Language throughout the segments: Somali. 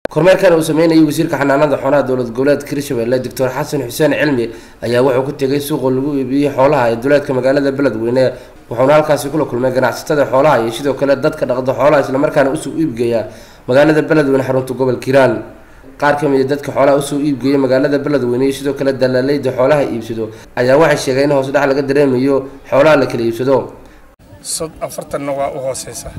kormeerkan uu sameynayay wasiirka xanaanada xoolaha dowlad goboleedka hirshabelle doctor xasan xuseen cilmi ayaa wuxuu ku tegay suuqa lagu iibiyey xoolaha ee duleedka magaalada beledweyne wuxuuna halkaasi kula kulmay ganacsatada xoolaha iyo sidoo kale dadka dhaqda xoolaha islamarkaana usoo iibgeeya magaalada beledweyne xarunta gobolka hiiraan qaar ka mid a dadka xoolaha usoo iibgeeya magaalada beledweyne iyo sidoo kale dalaaleyda xoolaha iibsado ayaa waxay sheegeen in hoos dhex laga dareemayo xoolaha la kala iibsado sod afartanna waa u hooseysaa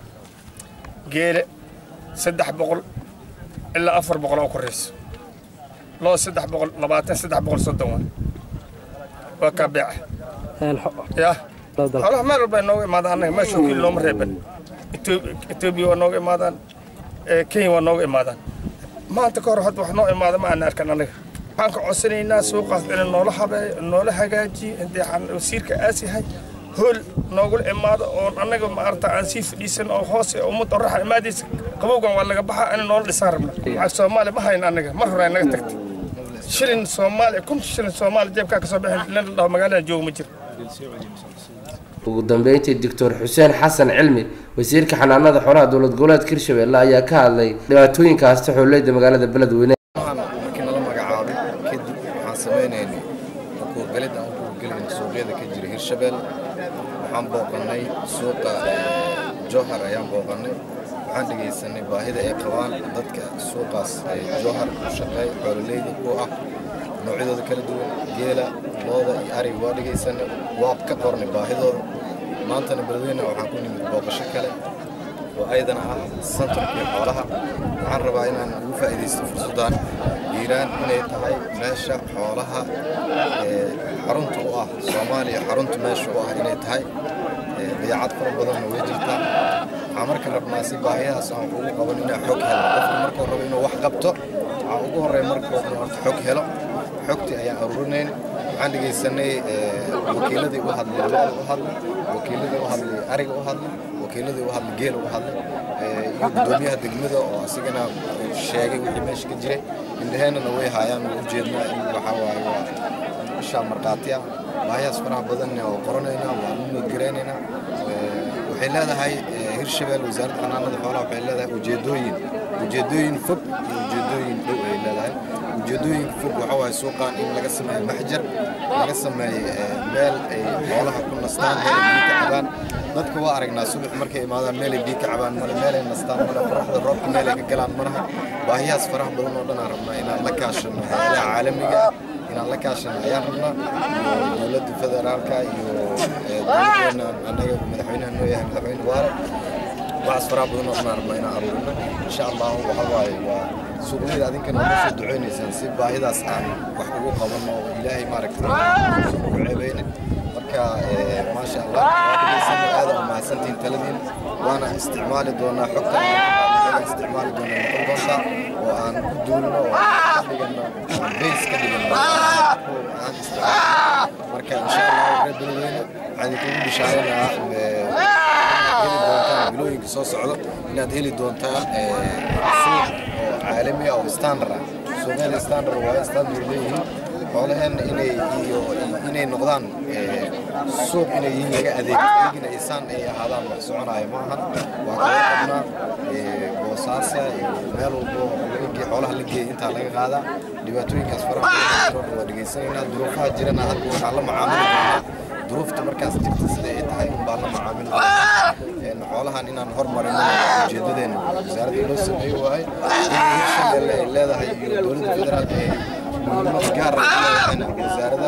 geele saddex boqol ilaa afar boqol oo korayso loo saddex boqol labaatan saddex boqol soddon waa waa kaa beeca yah xoolaha meel walba ay nooga imaadaan annaga meesha wakiil looma reeban etoobiya waa nooga imaadaan kenya waa nooga imaadaan maanta ka hor hadda wax noo imaada ma aan arkan annaga waxaan ka codsanaynaa suuqaas inay noola habeeyo noola hagaajiyo intay wasiirka aas yahay hool noogula imaado oon annaga maarata aan sii fadhiisan oo hoose ummadda oraxa imaadaysa qabowgan waa laga baxaa inay noola dhisaan rabna lacag soomaaliya ma hayna annaga mar hore ay naga tagtay shilin soomaaliya kun shilin soomaaliya jeebkaa ka soo bixin nin la dhaho magaalada jooga ma jiro ugu dambeyntii doctor xuseen xasan cilmi wasiirka xanaanada xoolaha dowlad goboleedka hirshabelle ayaa ka hadlay dhibaatooyinka hasta xooleyda magaalada beledweyne markii nala magacaabay kadib waxaan sameynaynay ukuurgalid aan ukuurgelinay suuqyada ka jira hirshabelle waxaan booqannay suuqa jowhar ayaan booqannay waxaan dhegaysanay baahida ay qabaan dadka suuqaas jowhar u shaqeey xoololeyda ku ah noocyadooda kala duwan geela looda iyo ariga waa dhegaysanay waa ka qornay baahidooda maantana beledweyne waxaan ku nimid booqasho kale oo ayadana ah santarkii xoolaha waxaan rabaa inaan ugu faa'iidaysto fursaddan hiiraan inay tahay meesha xoolaha xarunta u ah soomaaliya xarunta meesha u ah inay tahay dayaacad fara badanna way jirtaa waxaan marka rabnaa si baahiyahaas aan ugu qaban inaa xog helo qofka markuu rabo inuu wax qabto waxaa ugu horreeya markuu inuu horta xog helo xogtii ayaan aruurinayn waxaan dhegaysanay wakiiladii u hadlay looda u hadlay wakiiladii u hadlay ariga u hadlay wakiiladii u hadlay geela u hadlay iyo guddoomiyaha degmada oo asigana sheegay wixii meesha ka jiray indhaheennana way haayaan u jeednaa in waxaa waaye waa ishaa markhaati ah baahiyaas faraha badanna oo qoranaynaa waa nudgaraynaynaa waxay leedahay hirshabelle wasaaradda xanaanada xoolaha waxay leedahay ujeedooyin ujeedooyin fog iyo ujeedooyin dhow ay leedahay ujeedooyinka fog waxa waaye suuqan in laga sameeyo maxjar laga sameeyo meel ay xoolaha ku nastaan meel ay biyo ka cabaan dadka waa aragnaa subax markay imaadaan meel ay biyo ka cabaan male meel ay nastaan male qoraxda roobka meel ay ka galaan malaha baahiyahaas faraha badan oo dhan aan rabnaa inaan la kaashano hayadaha caalamiga ah inaan la kaashano ayaan rabnaa iyo dowladda federaalka iyo dowladdeena annaga madaxweynaha noo yahay madaxweyne waare waxaas faraha badan oo dhan aan rabnaa inaan aruurino insha allahu waxa waaye waa suuqyada adinkana uga soo duceynaysaan si baahidaas aan wax ugu qabanno oo ilaahay maaragtay ugu ceebeynin marka maasha allah waadhegeysanno aada u mahadsantihiin taladiin waana isticmaali doonaa xogta aan isticmaali doonaa noqon doontaa oo aan ku duulno oo ka dhigano bays ka dhigano aan isticmaalo marka insha allah reer beledweyne waxaan idinkugu bishaaraynayaa heli doontaan bilooyinka soo socdo inaad heli doontaan suuq oo caalami ah oo standard ah suuqyada standard waa standard leeyihiin xoolaheenna inay iyo inay noqdaan suuq inay yihiin laga adeego eegina isaan ay ahaadaan wax soconaya ma ahan waa kala qabnaa boosaasa iyo meel walbo lagagee xoolaha la geeya intaa laga qaadaa dhibaatooyinkaas faraha badan waa dhegaysanaynaa duruufaha jirana hadda waxaan la macaamili doonaa duruufta markaas jirta sida ay tahay unbaa la macaamili doonaa xoolahan inaan hormarino ujeedadeena wasaaradda loo sameeyo waaye in hirshabelle ay leedahay iyo dowladda federaalka ay muhiimad gaar ah leedahayna wasaarada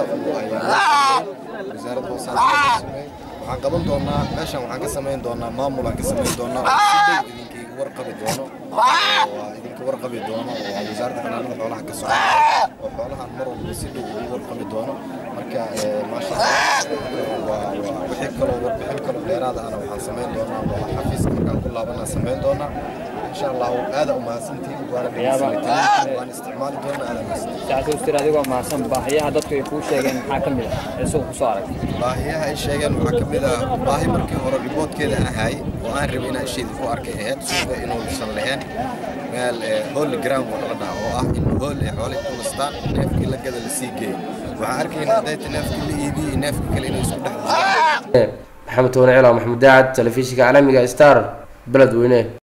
wasaaradda hoosaanka sameey waxaan qaban doonaa meeshan waxaan ka samayn doonaa maamul aan ka samayn doonaa oo si dhow idinka igu warqabi doono waa idinka warqabi doono oo wasaaradda xanaanada xoolaha ka socda oo xoolahan mar walba si dhow igu warqabi doono marka maasha allah wixii kaloo warbixin kaloo dheeraada ana waxaan samayn doonaa waa xafiiska markaan ku laabanaa samayn doonaa insha allahu aada u mahadsantihiin waana dhegeysanay waan isticmaali doonaa aada mahadsantihiin sacadustir adigoo mahadsan baahiyaha dadku ay kuu sheegeen maxaa ka mid ah ee suuqa kusoo aragtay baahiyaha ay sheegeen waxaa ka mid ah baahi markii hore riboodkeeda aan ahaay oo aan rabay inaan isheeda ku arkay ahayd suuqa inuusan lahayn meel holy ground oo la dhaha oo ah in hool ay xoolay ku nastaan neefkii la gada lasii geeyo waxaan arkaynaa hadayta neefkii la iibiyo iyo neefka kale inay isku dhex maxamed toone cilaw maxamed daacad telefishinka caalamiga star beledweyne